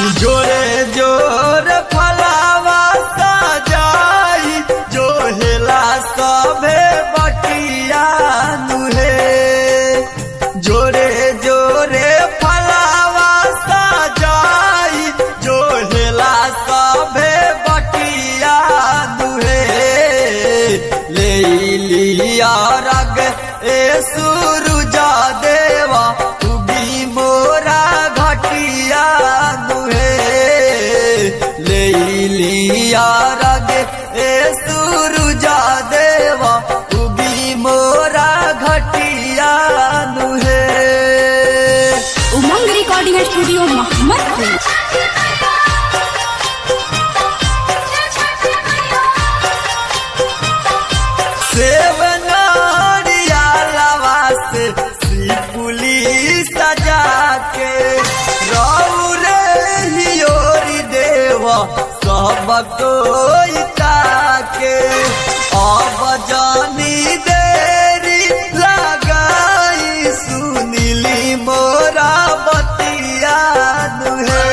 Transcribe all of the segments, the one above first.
जोरे जोर फलावा सजाई जो हेला सभे बटिया नुहे जोरे जोरे फलावा सजाई जो हेला सभे बटिया नुहे ले लिया रग ए सुरुजा देवा उगी मोरा घटिया दुहे ले लिया रग ए सुरुजा देवा उगी मोरा घटिया दुहे उमंग रिकॉर्डिंग स्टूडियो मोहम्मदपुर सेवनारिया लवा से सिपुली सजा के रौरे हियोरी देवा सब कोई ताके अब जानी देरी लगाई सुनीली मोरा बतिया दुहे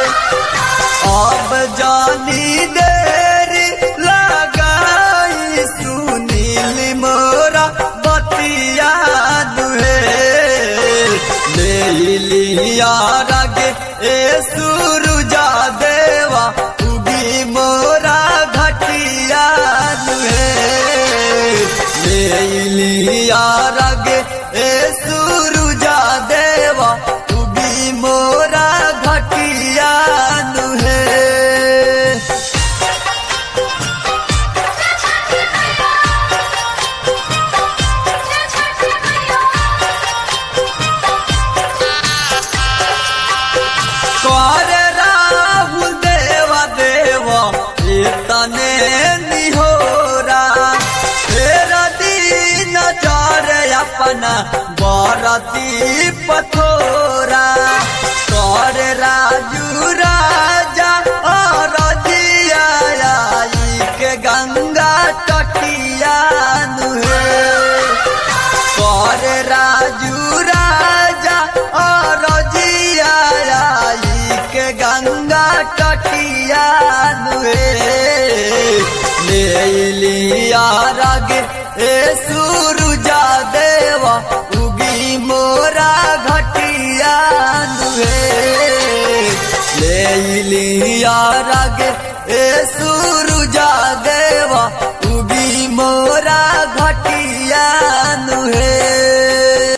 अब जानी देरी लगाई सुनील मोरा बतिया दुहे ले लिया रगे ए सुरुजा देवा उगी मोरा घटिया दुहे ले लिया रगे ए सुरुजा देवा उगी मोरा घटिया दुहे कर राहुल देवा देवा तने निहोरा तेरा दीन चार अपना बारती पथोरा कर राजू राजा और जिया आई के गंगा तटिया नुहे कर राजू राजा और जिया आई के गंगा तटिया नुए ले लिया रग ए सुरुजा देवा उगी मोरा घटिया नुए ले लिया रग